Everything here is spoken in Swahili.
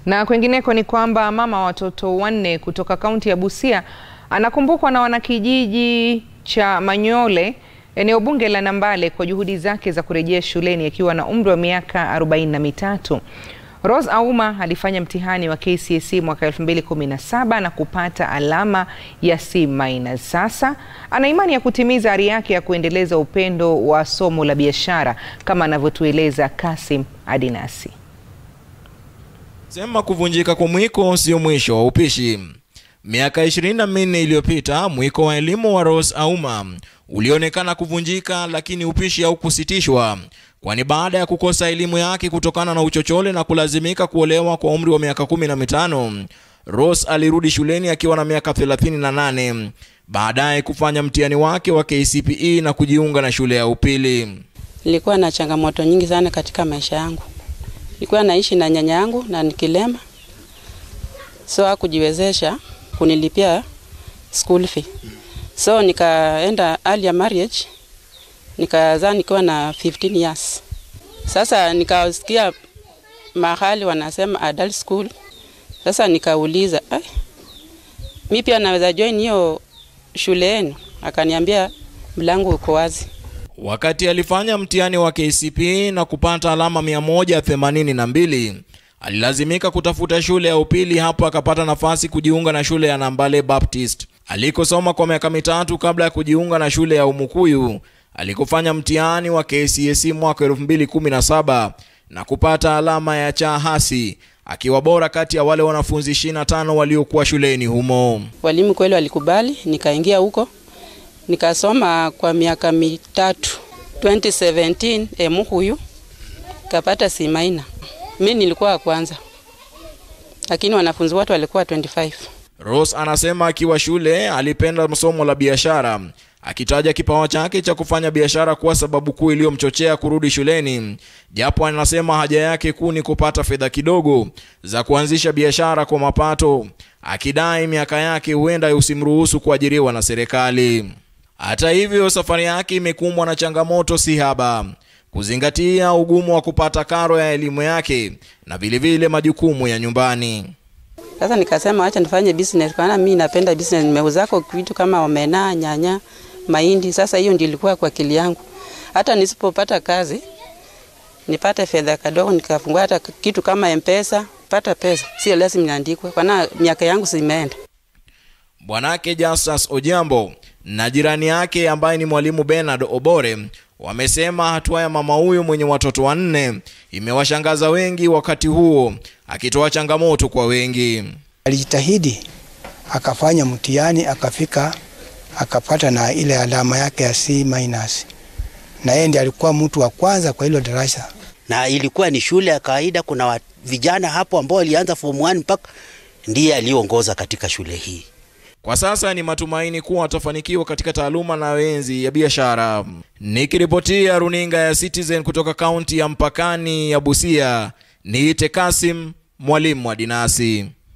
Na kwengineko ni kwamba mama wa watoto wanne kutoka kaunti ya Busia anakumbukwa na wanakijiji cha Manyole eneo bunge la Nambale kwa juhudi zake za kurejea shuleni akiwa na umri wa miaka arobaini na mitatu. Rose Auma alifanya mtihani wa KCSE mwaka 2017 na kupata alama ya C-. Sasa ana imani ya kutimiza ari yake ya kuendeleza upendo wa somo la biashara kama anavyotueleza Kasim Adinasi. Sema kuvunjika kwa mwiko sio mwisho wa upishi. Miaka 24 iliyopita mwiko wa elimu wa Rose Auma ulionekana kuvunjika, lakini upishi haukusitishwa, kwani baada ya kukosa elimu yake kutokana na uchochole na kulazimika kuolewa kwa umri wa miaka kumi na mitano, Rose alirudi shuleni akiwa na miaka 38, baadaye kufanya mtihani wake wa KCPE na kujiunga na shule ya upili. Nilikuwa na changamoto nyingi sana katika maisha yangu. Nilikuwa naishi na nyanya yangu na nikilema, so hakujiwezesha kunilipia school fee. So nikaenda early marriage, nikazaa nikiwa na 15 years. Sasa nikasikia mahali wanasema adult school. Sasa nikauliza, eh, mi pia naweza join hiyo shule yenu? Akaniambia mlango uko wazi. Wakati alifanya mtihani wa KCPE na kupata alama 182, alilazimika kutafuta shule ya upili. Hapo akapata nafasi kujiunga na shule ya Nambale Baptist alikosoma kwa miaka mitatu kabla ya kujiunga na shule ya Umukuyu alikofanya mtihani wa KCSE mwaka 2017 na kupata alama ya cha hasi akiwa bora kati ya wale wanafunzi 25 waliokuwa shuleni humo. Walimu kweli walikubali, nikaingia huko nikasoma kwa miaka mitatu. 2017 Emukuyu kapata C-. Mimi nilikuwa wa kwanza, lakini wanafunzi wote walikuwa 25. Rose anasema akiwa shule alipenda somo la biashara, akitaja kipawa chake cha kufanya biashara kuwa sababu kuu iliyomchochea kurudi shuleni, japo anasema haja yake kuu ni kupata fedha kidogo za kuanzisha biashara kwa mapato, akidai miaka yake huenda usimruhusu kuajiriwa na serikali. Hata hivyo, safari yake imekumbwa na changamoto si haba, kuzingatia ugumu wa kupata karo ya elimu yake na vilevile majukumu ya nyumbani. Sasa nikasema acha nifanye business, kwa mimi napenda business. Nimeuzako vitu kama omena, nyanya, mahindi. Sasa hiyo ndio ilikuwa kwa akili yangu, hata nisipopata kazi nipate fedha kadogo, nikafungua hata kitu kama M-Pesa, pata pesa, sio lazima niandikwe, kwa miaka yangu simeenda. Bwanake Justus Ojambo na jirani yake ambaye ni mwalimu Bernard Obore wamesema hatua ya mama huyo mwenye watoto wanne imewashangaza wengi, wakati huo akitoa changamoto kwa wengi. Alijitahidi akafanya mtihani akafika akapata na ile alama yake ya C-, na yeye ndiye alikuwa mtu wa kwanza kwa hilo darasa, na ilikuwa ni shule ya kawaida. Kuna vijana hapo ambao walianza form 1 mpaka ndiye aliongoza katika shule hii. Kwa sasa ni matumaini kuwa atafanikiwa katika taaluma na enzi ya biashara. Nikiripotia runinga ya Citizen kutoka kaunti ya mpakani ya Busia, niite Kasim Mwalimu wa Dinasi.